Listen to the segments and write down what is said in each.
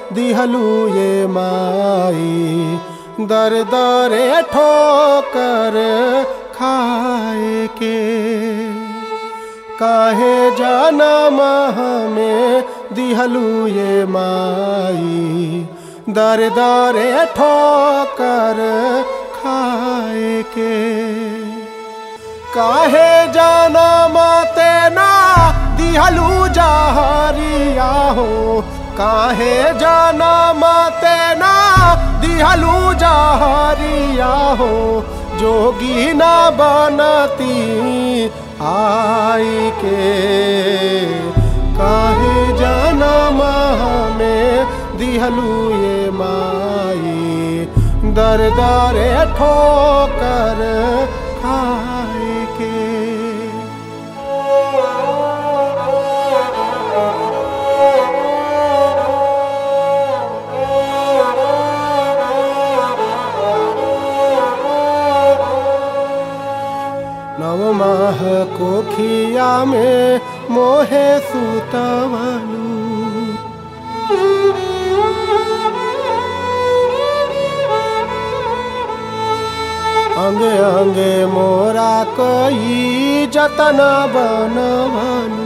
दिहलू ये माई दर दरे ठोकर खाए के काहे जनम हमें दिहलू ये माई दर दरे ठोकर खाए के काहे जनम तेना दिहलू जहरिया हो काहे जनम तेना दिहलू जहरिया हो जोगी न बनती आई के काहे जनम हमें दिहलू ये माई दर दरे ठोकर खाए के नव माह कोखिया में मोहे सुतवलू अंगे अंगे मोरा कई जतन बनवलू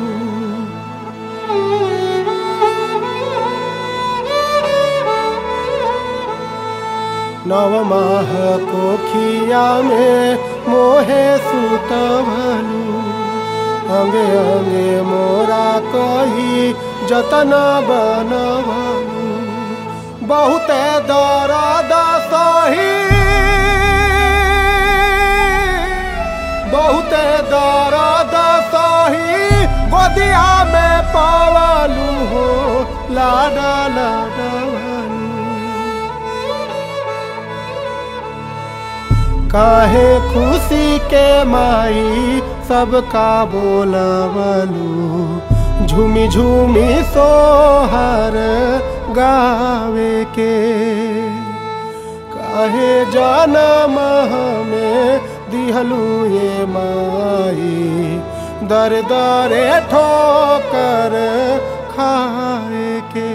नव माह कोखिया में मोहे सुतवलू अंगे अंगे मोरा कही जतन बनवलू बहुते दर्द सही बहुते दर्द सही गोदिया में पवलू हो लाडा लाडवलू काहे खुशी के माई सबका बोलवलू झूमी झूमी सोहर गावे के काहे जनम हमें दिहलू ये माई दर दरे ठोकर खाए के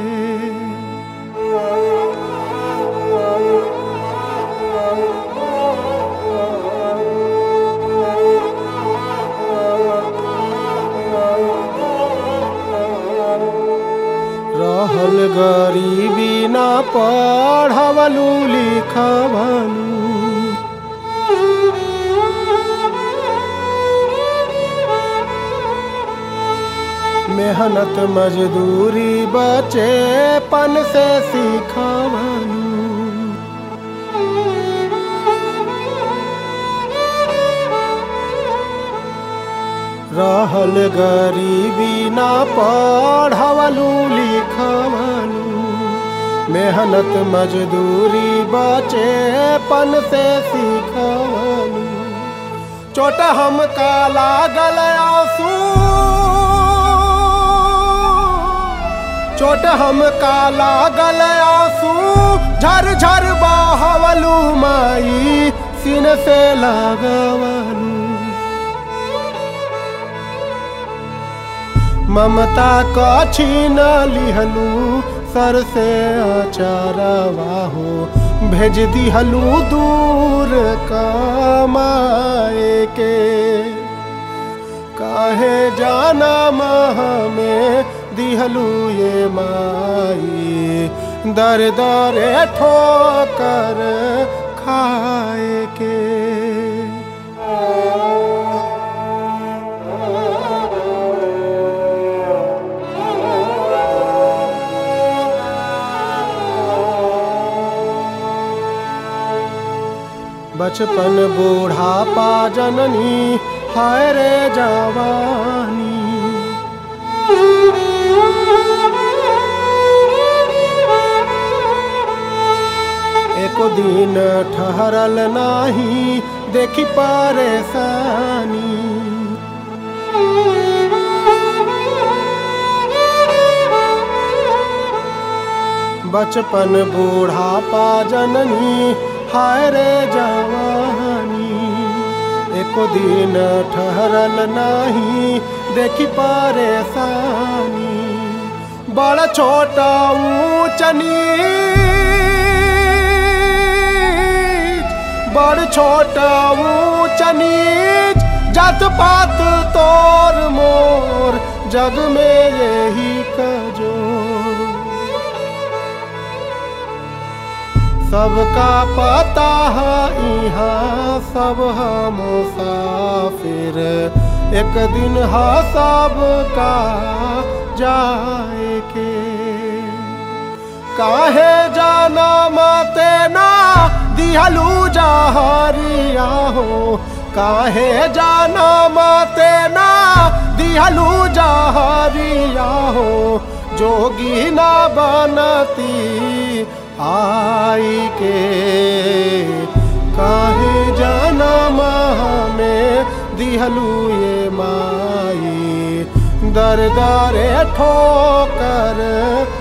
रहल गरीबी ना पढ़वलू लिखवलू मेहनत मजदूरी बचे पन से सीखवलू रहल गरीबी ना पढ़वलू लिखवलू मेहनत मजदूरी बचे पन से सीखवलू चोट हमका लागल आंसू चोट हमका लागल आंसू झर झर बहवलू माई सीन से लगवलू ममता का छीन लिहलू सर से अचारवा हो भेज दिहलू दूर कमाए के काहे जाना हमें दिहलू ये माई दर दरे ठोकर खाए के बचपन बूढ़ापा जननी हाय रे जवानी एको दिन ठहरल नाही देखी परेशानी बचपन बूढ़ापा जननी हाय रे जवानी एको दिन ठहरल नाही देखी परेशानी बड़ छोटा ऊंच नीच बड़ छोटा ऊंच नीच जात पात तोर मोर जग में यही कजोर सबका पता है यहाँ सब है मुसाफिर एक दिन है सबका जाए के काहे जाना मते ना दिहलू जहरिया हो काहे जाना मते ना दिहलू जहरिया हो जोगी ना बनती आई के काहे जाना में दिहलू ये माई दर दरे ठोकर